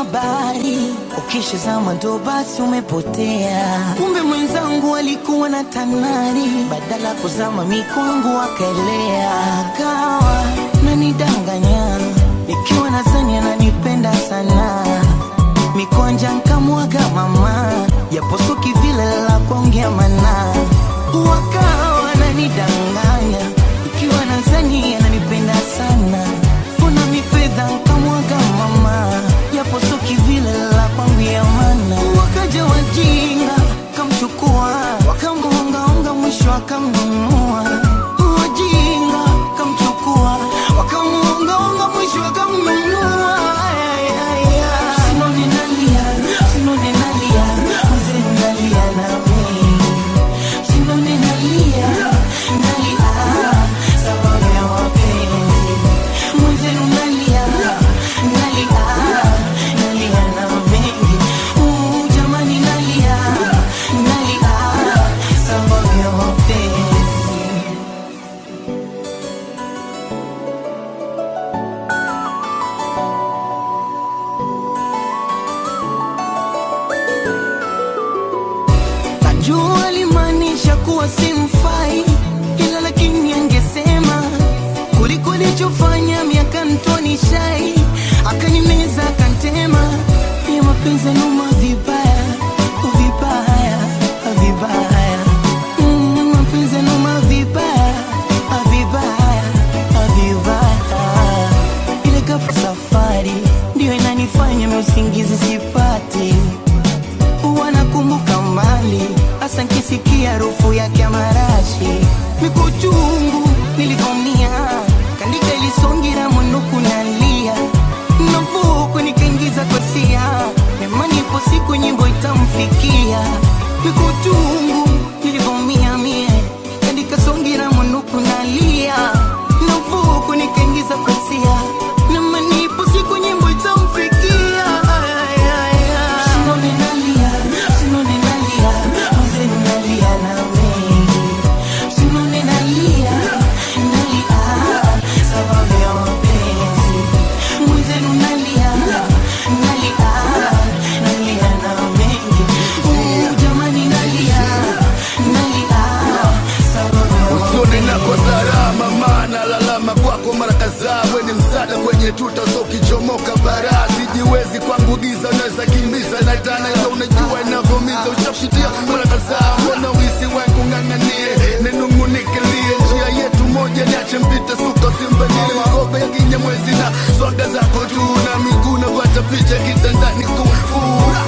habari, ukishazama ndo basi umepotea. Kumbe mwenzangu alikuwa na tanari, badala kuzama mikwangu akaelea, kawa nanidanganya nikiwa nadhani ananipenda sana mikwanja nkamwaga mama japosuki vile la kuongea mana wakawa nanidanganya ikiwa nadhani ananipenda sana kuna mifedha nkamwaga mama japosuki vile la kuongea mana wakaja wajinga kamchukua wakamgongaonga mwisho akamnunua wajinga kamchukua wakamuongaonga mwisho akamnunua Ay, ay, ay. Sinone nalia, sinone nalia, mzee nalia nami. Sinone nalia, nalia, sababu ya mapenzi. Mzee nalia, nalia, nalia na mengi. Uh, jamani nalia, nalia, sababu ya mapenzi. Najua alimaanisha kuwa simfai, ila lakini angesema kuliko alichofanya miaka mtoni shai, akanimeza akantema, ya mapenzi numa vibaya vibaya vibaya, Mm, mapenzi numa vibaya vibaya vibaya, ile ghafla safari ndio inanifanya mimi usingizi sipati wanakumbuka mbali, hasa nkisikia harufu yake ya marashi, mikuchungu nilivomia, kandika ilisongira mwinuku nalia, navuku nikaingiza kosia, nemani ipo siku nyimbo itamfikia, mikuchungu nilivomia mie, kandika songira mwinuku nalia, navuku nikaingiza kosia, nemani ipo siku nyimbo itamfikia, ay, ay, ay. Sinone nalia, sinone nalia, mzee nalia na mengi. Sinone nalia, nalia, sababu ya mapenzi. Mzee nalia, nalia, nalia na mengi. Uh, jamani nalia, nalia, sababu ya usoni nako salama, maana lalama kwako mara kadhaa, we ni msaada kwenye tuta, so ukichomoka bara sijiwezi kwangu giza, unaweza kimbiza na tana, ila unajua inavyomiza, ushapitia mara kadhaa, mbona wisi wangu ng'ang'anie, ninung'unikilie njia yetu moja, niache mpite suka simbanile magogo ya kinyamwezi na swaga zako tu na miguu na kuacha picha kitandani kufura